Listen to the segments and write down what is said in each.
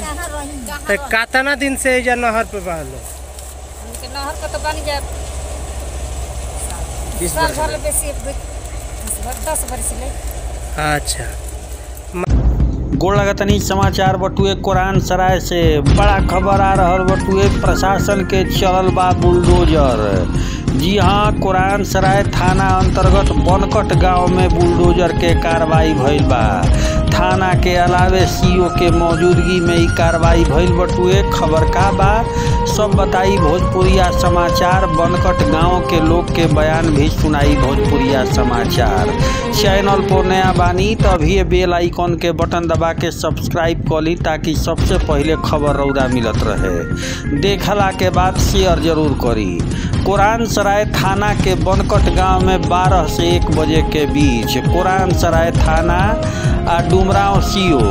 तो कातना दिन से एजा नहर पे बहलो हमके नहर के तो बन जाए बीस साल वर्ष भर ले बेसी एक दू- दस बर- दस बरस ले अच्छा गोड़ लगतनी समाचार बटुए कुरान सराय से बड़ा खबर आ रहल बटुए प्रशासन के चलल बा बुलडोजर जी हाँ कुरान सराय थाना अंतर्गत बनकट गांव में बुलडोजर के कार्रवाई भइल बा थाना के अलावे सीओ के मौजूदगी में ई कार्रवाई भइल बटुए खबर का बा सब बताई भोजपुरिया समाचार बनकट गांव के लोग के बयान भी सुनाई भोजपुरिया समाचार चैनल पर नया बानी तो अभी बेल आइकॉन के बटन दबा के सब्सक्राइब कर ली ताकि सबसे पहले खबर रौदा मिलत रहे देखला के बाद शेयर जरूर करी कुरान सराय थाना के बनकट गांव में 12 से 1 बजे के बीच कुरान सराय थाना आ डुमराव सीओ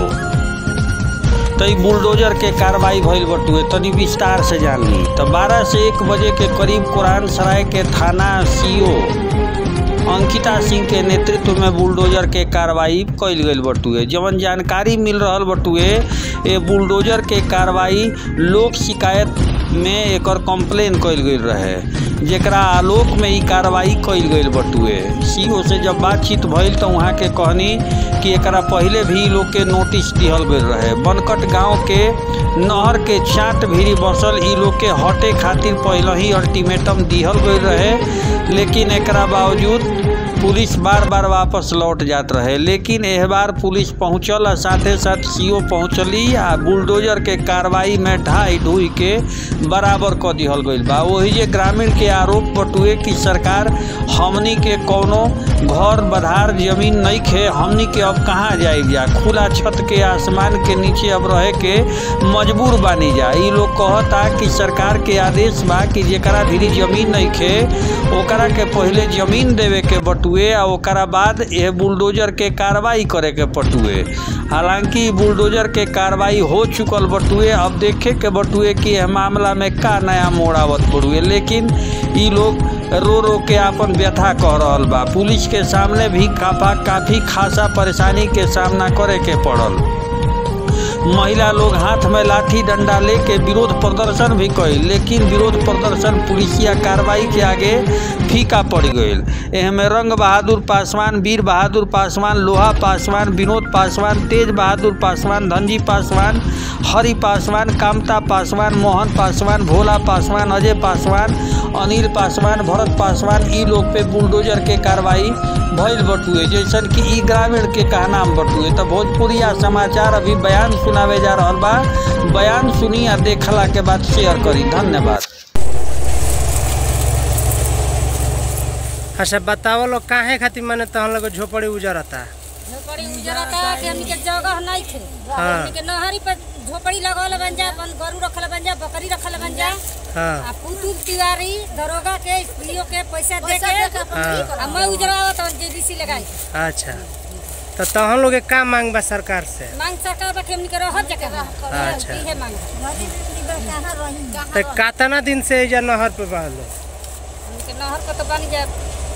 तो ई बुलडोजर के कार्रवाई भइल बटुए तनी विस्तार से जान ली तो 12 से 1 बजे के करीब कुरान सराय के थाना सीओ अंकिता सिंह के नेतृत्व में बुलडोजर के कार्रवाई कइल गइल बटुए जवन जानकारी मिल रहल बटुए ए बुलडोजर के कार्रवाई लोक शिकायत में एकर कंप्लेन कइल गइल रहे जेकरा आलोक में ई कार्रवाई कइल गइल बटुए सीओ से जब बातचीत भइल तो वहाँ के कहनी कि एकरा पहले भी ई लोग के नोटिस दिहल गइल रहे बनकट गांव के नहर के चाट भीरी बसल ई लोग के हटे खातिर पहले ही अल्टीमेटम दिहल गइल रहे लेकिन एकरा बावजूद पुलिस बार बार वापस लौट जात रहे लेकिन एह बार पुलिस पहुंचल आ साथे साथ सीओ पहुंचली आ बुलडोजर के कार्रवाई में ढाई ढुई के बराबर क दिहल गइल बा वही जे ग्रामीण के आरोप बटुए कि सरकार हमनी के कौनो घर बधार जमीन नहीं खे हमनी के अब कहाँ जाए जा खुला छत के आसमान के नीचे अब रहे के मजबूर बानी जा ई लोग कहता कि सरकार के आदेश बा कि जेकरा भी जमीन नहीं खे ओकरा के पहले जमीन देवे के बटुए आ ओकरा बाद यह बुलडोजर के कार्रवाई करे के पटुए हालांकि ई बुलडोजर के कार्रवाई हो चुकल बटुए अब देखे के बटुए कि यह मामला में का नया मोड़ आवत बटुए लेकिन ई लोग रो रो के आपन व्यथा कह रहल बा पुलिस के सामने भी काफा काफी खासा परेशानी के सामना करे के पड़ल महिला लोग हाथ में लाठी डंडा लेके विरोध प्रदर्शन भी कइल लेकिन विरोध प्रदर्शन पुलिसिया कार्रवाई के आगे फीका पड़ गईल एहमे रंग बहादुर पासवान वीर बहादुर पासवान लोहा पासवान विनोद पासवान तेज बहादुर पासवान धनजी पासवान हरि पासवान कामता पासवान मोहन पासवान भोला पासवान अजय पासवान अनिल पासवान भरत पासवान ई लोग पे बुलडोजर के कार्रवाई भइल बटुए जैसन कि ई ग्रामीण के कहनाम बटुए तो भोजपुरिया समाचार अभी बयान सुनावे जा रहल बा बयान सुनी आ देखला के बाद शेयर करी धन्यवाद अच्छा बताओ लोग काहे खातिर माने तहन लोग झोपड़ी उजरता झोपड़ी उजरता कि हमनी के जगह नहीं थे हाँ। हमनी के नहरी पर झोपड़ी लगल बन जा अपन गरू रखल बन जा बकरी रखल बन जा हाँ आ पुतुल तिवारी दरोगा के स्त्रियों के पैसा दे के हाँ। आ मैं उजरावत हूँ जेबीसी लगाई अच्छा तो तहन लोग के का मांग बा सरकार से मांग सरकार बा कि हमनी के रहत जगह अच्छा। इहे मांग तो कातना दिन से एजा नहर पे बहलो हमनी के नहर के तो बन जा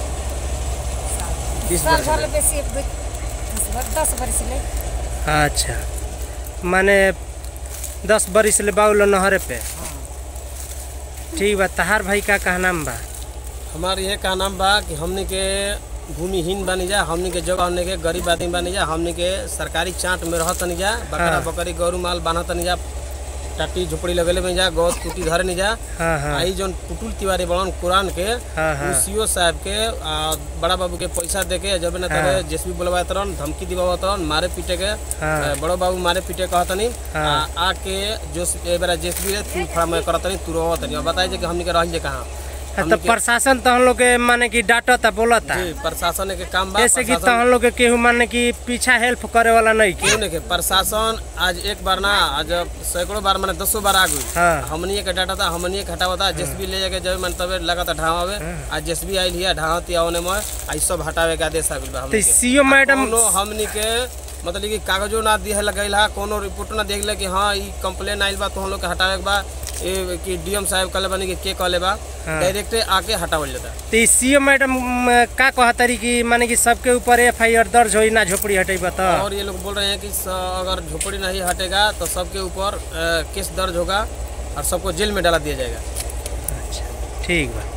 बीस साल वर्ष भर ले बेसी एक दू- दस बर- दस बरस ले अच्छा माने दस बरिस ले बाउलो नहरे पे ठीक बा तहार भाई का कहनाम बा हमार ये का नाम बा कि हमनी के भूमिहीन बनी जा हमनी के जगह हमनी के गरीब आदमी बनी जा हमनी के सरकारी चाट में रहत नहीं जा बकरा हाँ। बकरी गौरू माल बान्हत नहीं जा टाटी झोपड़ी लगेले में जा गौत कुटी धरे नहीं जा हाँ हाँ आई जौन पुटुल तिवारी बड़न कुरान के हाँ हाँ सीओ साहब के आ, बड़ा बाबू के पैसा दे के जब न हाँ। तबे जेसबी बुलवा तरन धमकी दिवा तरन मारे पीटे के हाँ। आ, बड़ो बाबू मारे पीटे कहतनी हाँ। आ आके जो ए बेरा जेसबी रे तू खड़ा मैं करतनी तू रोवतनी अब बताई जे कि हमनी के रह जे कहां हाँ, तो प्रशासन तहन लोग के माने कि डांटता बोलता जी प्रशासन के काम बा जैसे कि प्रशासन- तहन लोग के केहू माने कि पीछा हेल्प करे वाला नहीं की क्यों नहीं के प्रशासन आज एक बार ना आज सैकड़ों बार मैंने दसों बार आ गई हाँ हमनी के डाटा था हमनी के हटावा था जेसबी ले जाके जब मन तबे लगा था ढावावे आज जेसबी आई लिया ढावती आवने में आई सब हटावे का आदेश आ गइल बा तो हमनी के सीओ मैडम कोनो हमनी के मतलब कि कागजो ना दिए लगल हा कोनो रिपोर्ट ना देख कि हाँ ई कंप्लेन आइल बा तो हम लोग के हटावे के बा ये कि डीएम साहब कहले बानी कि के कहले बा हाँ। डायरेक्ट आके हटावल जाता तो ई सीएम मैडम म, का कहतरी कि माने कि सबके ऊपर एफ आई आर दर्ज होई ना झोपड़ी हटेबा तो और ये लोग बोल रहे हैं कि स- अगर झोपड़ी नहीं हटेगा तो सबके ऊपर अ, केस दर्ज होगा और सबको जेल में डाला दिया जाएगा अच्छा ठीक बा